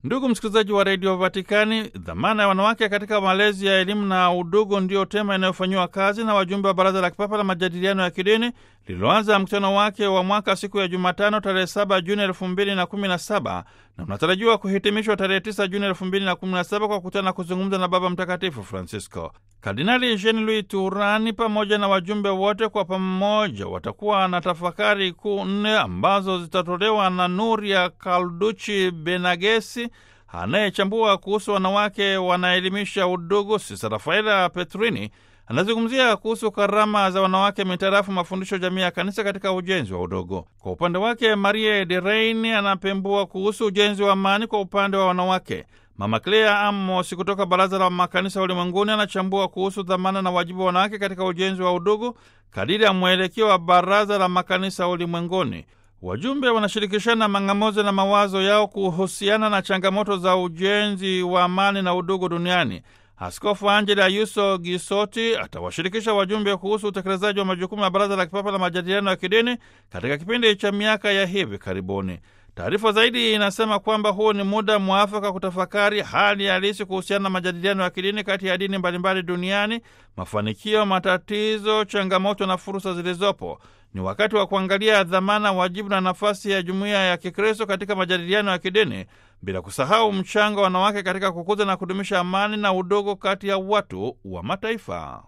Ndugu msikilizaji wa redio Vatikani, dhamana ya wanawake katika malezi ya elimu na udugu ndiyo tema inayofanyiwa kazi na wajumbe wa Baraza la Kipapa la Majadiliano ya Kidini lililoanza mkutano wake wa mwaka siku ya Jumatano tarehe 7 Juni elfu mbili na kumi na saba na unatarajiwa kuhitimishwa tarehe 9 Juni elfu mbili na kumi na saba kwa kukutana na kuzungumza na Baba Mtakatifu Francisco. Kardinali Jean Louis Turani pamoja na wajumbe wote kwa pamoja watakuwa na tafakari kuu nne ambazo zitatolewa na Nuria Kalduchi Benagesi anayechambua kuhusu wanawake wanaelimisha udugu. Sisa Rafaela Petrini anazungumzia kuhusu karama za wanawake mitarafu mafundisho jamii ya kanisa katika ujenzi wa udogo. Kwa upande wake, Marie de Rein anapembua kuhusu ujenzi wa amani kwa upande wa wanawake. Mama Clea Amos kutoka Baraza la Makanisa Ulimwenguni anachambua kuhusu dhamana na wajibu wa wanawake katika ujenzi wa udugu kadiri ya mwelekeo wa Baraza la Makanisa Ulimwenguni. Wajumbe wanashirikishana mang'amuzi na mawazo yao kuhusiana na changamoto za ujenzi wa amani na udugu duniani. Askofu Angela Yuso Gisoti atawashirikisha wajumbe kuhusu utekelezaji wa majukumu ya Baraza la Kipapa la Majadiliano ya Kidini katika kipindi cha miaka ya hivi karibuni. Taarifa zaidi inasema kwamba huu ni muda mwafaka kutafakari hali halisi kuhusiana na majadiliano ya kidini kati ya dini mbalimbali duniani, mafanikio, matatizo, changamoto na fursa zilizopo. Ni wakati wa kuangalia dhamana, wajibu na nafasi ya jumuiya ya Kikristo katika majadiliano ya kidini, bila kusahau mchango wa wanawake katika kukuza na kudumisha amani na udogo kati ya watu wa mataifa.